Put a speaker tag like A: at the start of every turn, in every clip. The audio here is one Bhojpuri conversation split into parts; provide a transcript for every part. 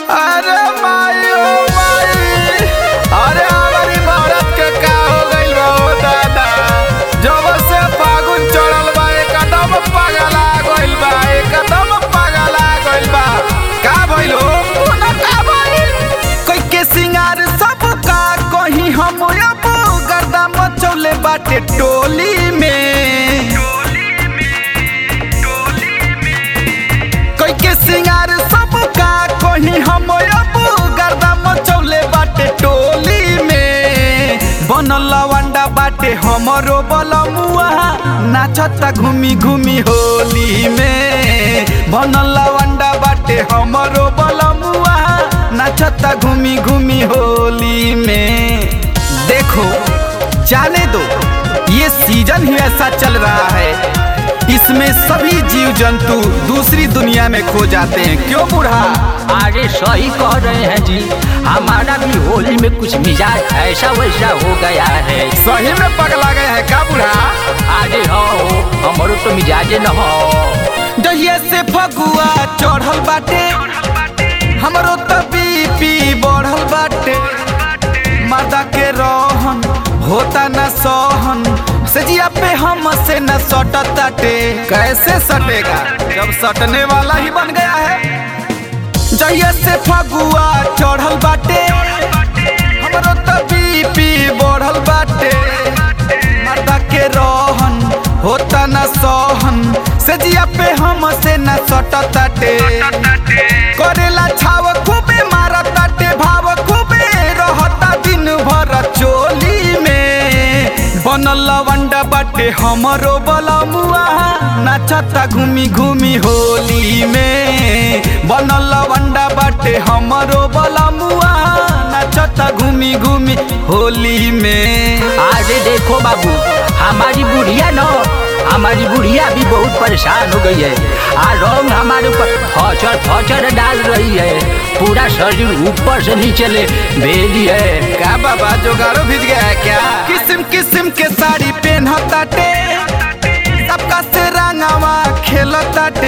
A: अरे माई ओ माई अरे हमारी भारत के का हो गइल बा ओ दादा जब से फागुन चढ़ल बा एकदम पागला गइल बा एकदम पागला गइल बा का भइल हो कोना का भइल कोई के सिंगार सब का कहीं हम अब गर्दा मचौले बाटे टोली में कोई के सिंगार सब का कहीं हम अब गर्दा मचौले बाटे टोली में बनल लवंडा बाटे हमरो बलमुआ नाचता घूमी घूमी होली में बनल लवंडा बाटे हमरो बलमुआ नाचता घूमी घूमी होली में देखो जाने दो ये सीजन ही ऐसा चल रहा है इसमें सभी जीव जंतु दूसरी दुनिया में खो जाते हैं क्यों बूढ़ा
B: अरे सही कह रहे हैं जी हमारा भी होली में कुछ मिजाज ऐसा वैसा हो गया है
A: सही में पगला गए हैं का बूढ़ा
B: अरे हो हमारो तो मिजाजे न हो
A: दहिया से फगुआ चढ़ल बाटे हमरो तो बीपी बढ़ल बाटे मादा के रहन होता न सहन सजिया पे हम से न सटताटे कैसे सटेगा जब सटने वाला ही बन गया है जहिया से फगुआ चढ़ल बाटे हमरो तो बीपी बढ़ल बाटे मादा के रहन होता न सहन सजिया पे हम से न सटताटे करेला छाव खूबे मारताटे भाव खूबे रहता दिन भर चोली में बनल लवंडा बाटे हमरो बलमुआ नाचता घूमी घूमी होली में बनल लवंडा बाटे हमरो बलमुआ नाचता घूमी घूमी होली में
B: अरे देखो बाबू हमारी बुढ़िया न हमारी बुढ़िया भी बहुत परेशान हो गई है आ रंग हमारे ऊपर फचर फचर डाल रही है पूरा शरीर ऊपर से नीचे ले भेली है
A: का बाबा जोगाड़ो भिज गया है क्या किस्म किस्म के साड़ी पहनताटे सबका से रंगावा खेलताटे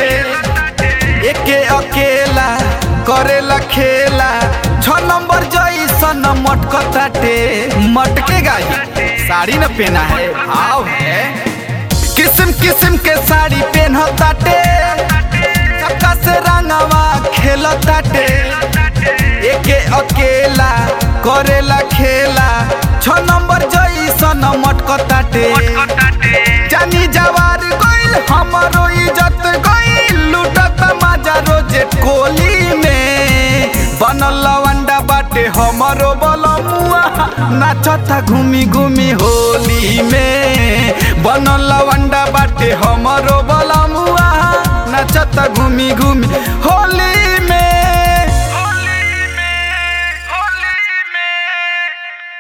A: एके अकेला करेला खेला छ नंबर जैसन मटकताटे मटकेगा ही साड़ी न पहना है भाव है किस्म किस्म के साड़ी पहनताटे सबका से रंगावा खेलताटे एके अकेला करेला खेला छ नंबर जैसन मटकताटे जानी जवार गइल हमरो इज्जत गइल लूटत मजा रोजे कोली में बनल लवंडा बाटे हमरो बलमुआ नाचता घूमी घूमी होली में बनल लवंडा बाटे हमरो बलमुआ नाचता घूमी घूमी होली